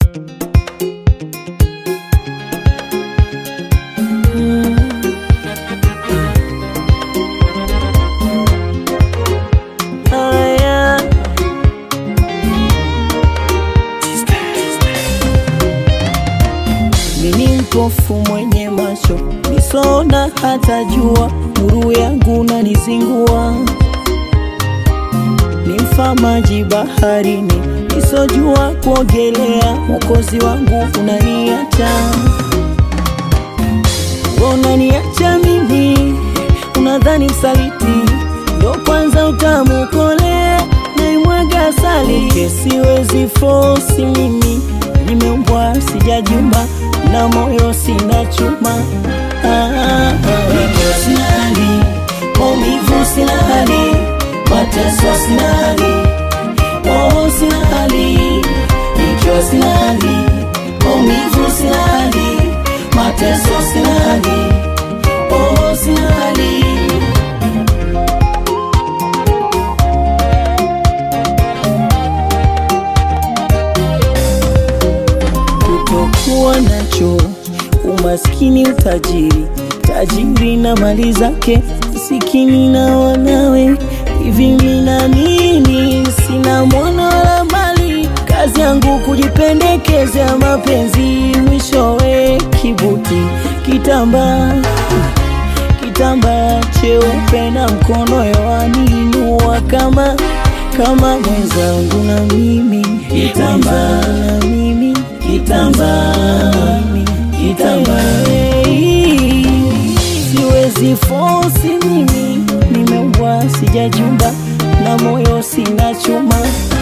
Haya. Mimi mpofu mwenye macho nisona hata jua, nuru yangu nanizingua. Ni mfamaji baharini, nisojua kuogelea. Mwokozi wangu unaniacha, unaniacha mimi, unadhani msaliti ndo kwanza utamukolea, naimwaga asali. Siwezi fosi mimi, nimeumbwa sijajumba, na moyo sina chuma. Ah, ah, ah. Nikiwa sina hali, maumivu sina hali, mateso sina hali, oh sina hali. Nikiwa sina hali, maumivu sina hali, mateso sina hali, oh sina hali. kutokuwa nacho, umaskini, utajiri, tajiri na mali zake, masikini na wanawe. Hivi mina nini? Sina mwana wala mali, kazi yangu kujipendekezea mapenzi, mwishowe kibuti, kitambaa kitambaa cheupe na mkono yoaniinua kama kama mwenzangu na mimi kitambaa na mimi kitambaa kitambaa siwezi fosi mimi nimeumbwa sijajumba na moyo sina chuma